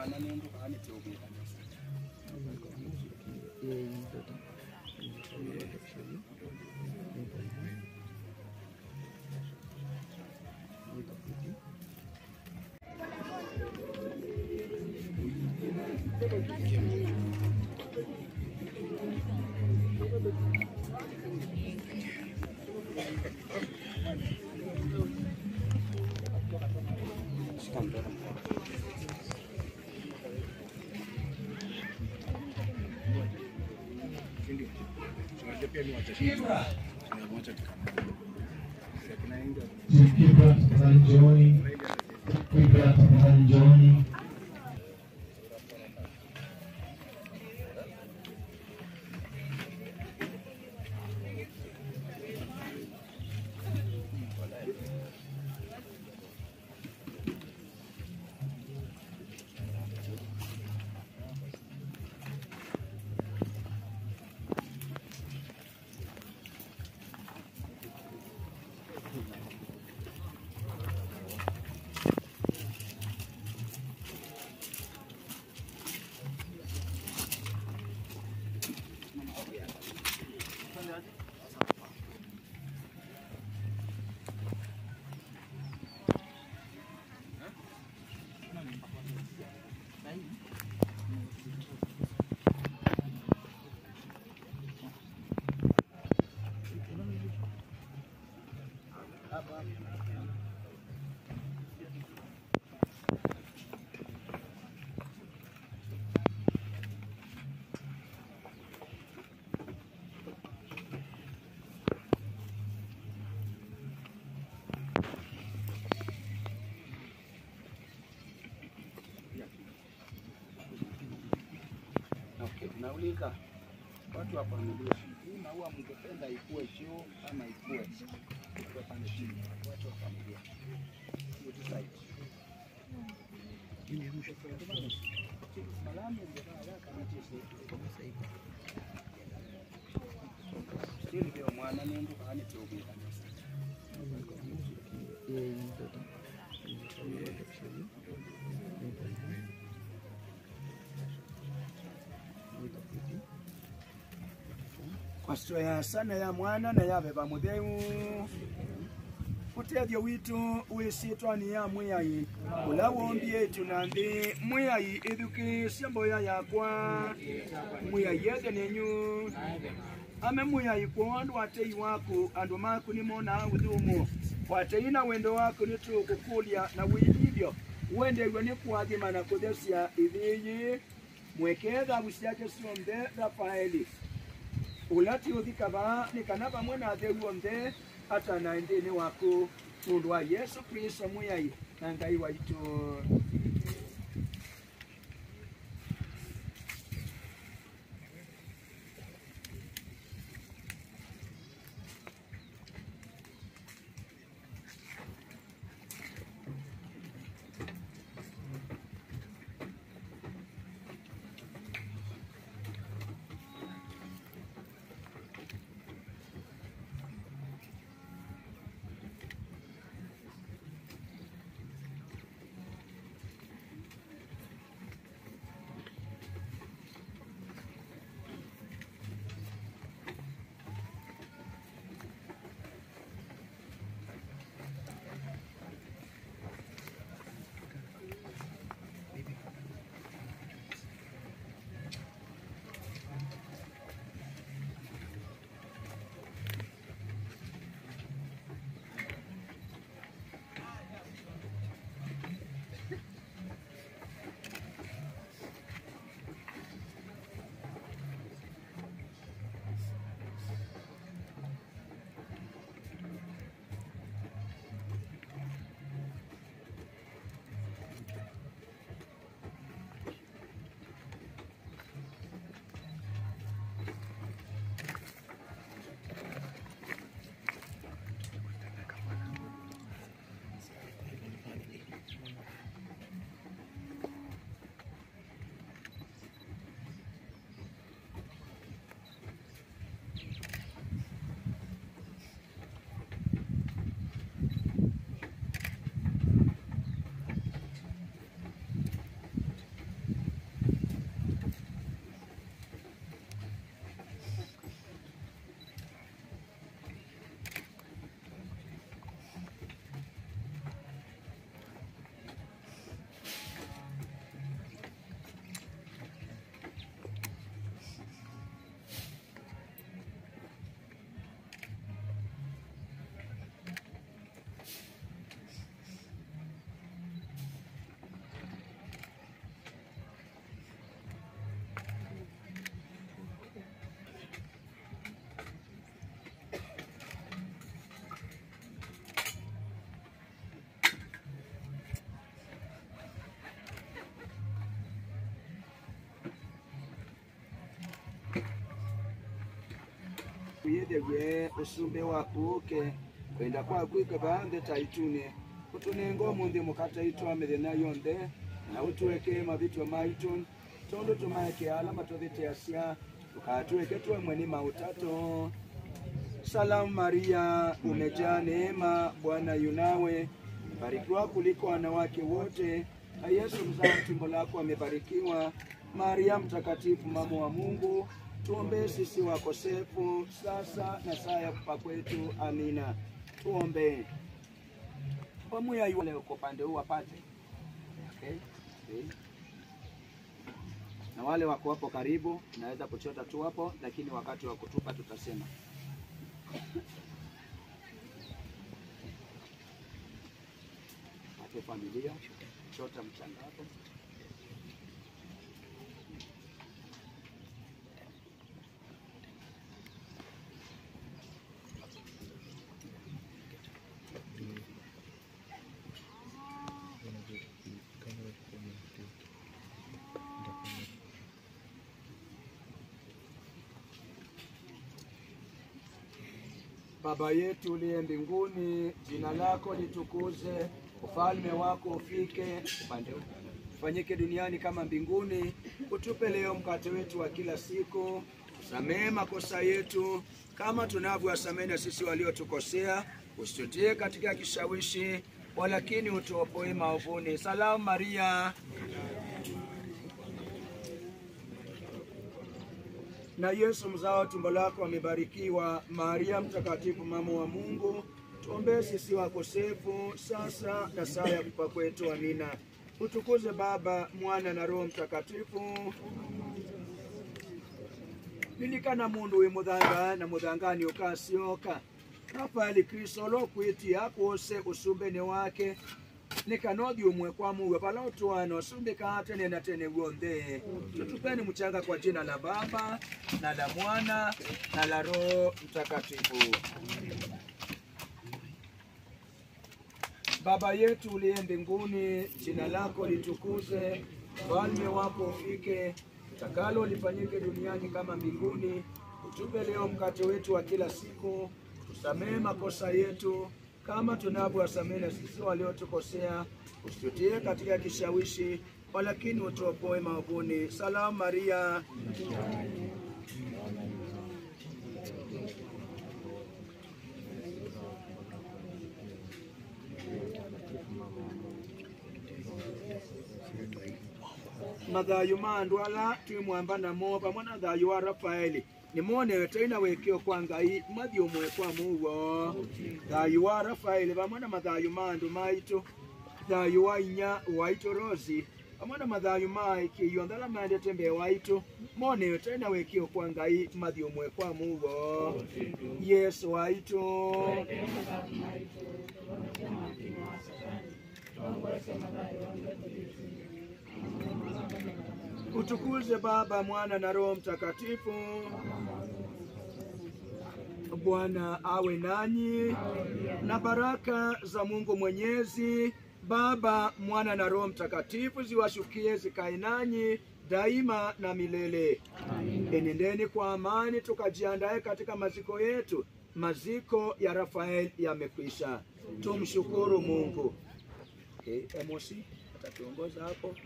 mwana nendu kaani tiokuikanisa Kibra tafadhali njooni. Kibra tafadhali njooni. Okay, nauliza watu wa familia, hii maua mngependa ikuwe juu ama ikuwe ikuwe pande chini? Watu wa familia, You decide. Malamu ungevaa yaka na tisi. Still ndio mwana nendu kaani tiokuikanisa kwasito ya sana ya mwana na yabe bamutheu utethio witu wisitwa ni ya mwiyai ula wombie itu na nthi mwiyai ithukiisye mboya yakwa mwiyai yethe ninyu ame mwiyai kwa andu atei waku andu maku ni mona uthumu watei na wendo waku ni tukukulia na withithio wendeirwe ni kwathima na kuthecia ithiyi mweke thabu ciake cionthe rafaeli ulati uthikava ni kana vamwe na theu onthe atana nthini waku mundu wa yesu kristo mwiyai na ngai waitu ye usumbe wakuke kwenda kwakwika baadhe taitune utunengo mundi mukata itwa mithenya yonthe na utuweke mavitwa maitu tondu tumaeke ala matuviteasya tukatuweke twemwe ni mautato Salamu Maria, umejaa neema, Bwana yunawe, barikiwa kuliko wanawake wote, na Yesu mzao wa tumbo lako amebarikiwa. Maria mtakatifu, mama wa Mungu, tuombee sisi wakosefu, sasa na saa ya kufa kwetu. Amina. Tuombee. Pamoja yule uko upande huu apate. Okay. Okay. Na wale wako hapo karibu, naweza kuchota tu hapo, lakini wakati wa kutupa tutasema. Hapo familia, chota mchanga hapo. Baba yetu uliye mbinguni, jina lako litukuze, ufalme wako ufike, upande huu. ufanyike duniani kama mbinguni. Utupe leo mkate wetu wa kila siku, usamehe makosa yetu kama tunavyowasamehe na sisi waliotukosea, usitutie katika kishawishi, walakini utuopoe maovuni. Salamu Maria, na Yesu mzao wa tumbo lako amebarikiwa. Maria mtakatifu, mama wa Mungu, tuombee sisi wakosefu, sasa na saa ya kufa kwetu. Amina. Utukuze Baba, Mwana na Roho Mtakatifu. lilikana mundu wi muthanga na muthangani ukasioka rafaeli kristo lokwitia kwose usumbeni wake nikanothi umwe kwa muwe pala utwana usumbika tene na tene wonthe tutupeni mchanga kwa jina la baba na la mwana na la roho mtakatifu Baba yetu uliye mbinguni, jina lako litukuze, ufalme wako ufike, utakalo lifanyike duniani kama mbinguni. Utupe leo mkate wetu wa kila siku, tusamehe makosa yetu kama tunavyowasamehe na sisi waliotukosea, usitutie katika kishawishi, walakini utuopoe maovuni. Salamu Maria, mathayo ma andu ala twi mwamba namo pamwe na thayo wa rafaeli nimwonewe taina wikio kwa ngai mathi umwe kwa muguo thayo wa rafaeli pamwe na mathayo ma andu maitu thayo wa inya waitu rosi pamwe na mathayo ma ikiio nthala mendete mbee waitu monewe taina wikio kwa ngai mathi umwe kwa muguo yesu waitu utukuze Baba, Mwana na Roho Mtakatifu. Bwana awe nanyi na baraka za Mungu Mwenyezi, Baba, Mwana na Roho Mtakatifu ziwashukie zikae nanyi daima na milele. Enendeni kwa amani, tukajiandae katika maziko yetu. Maziko ya Rafael yamekwisha. Tumshukuru Mungu. Okay, Emosi atatuongoza hapo.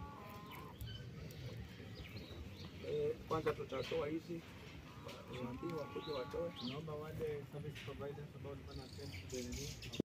Eh, kwanza tutatoa hizi waambiwa kuja watoe. Naomba wale service providers ambao walikuwa na attend to the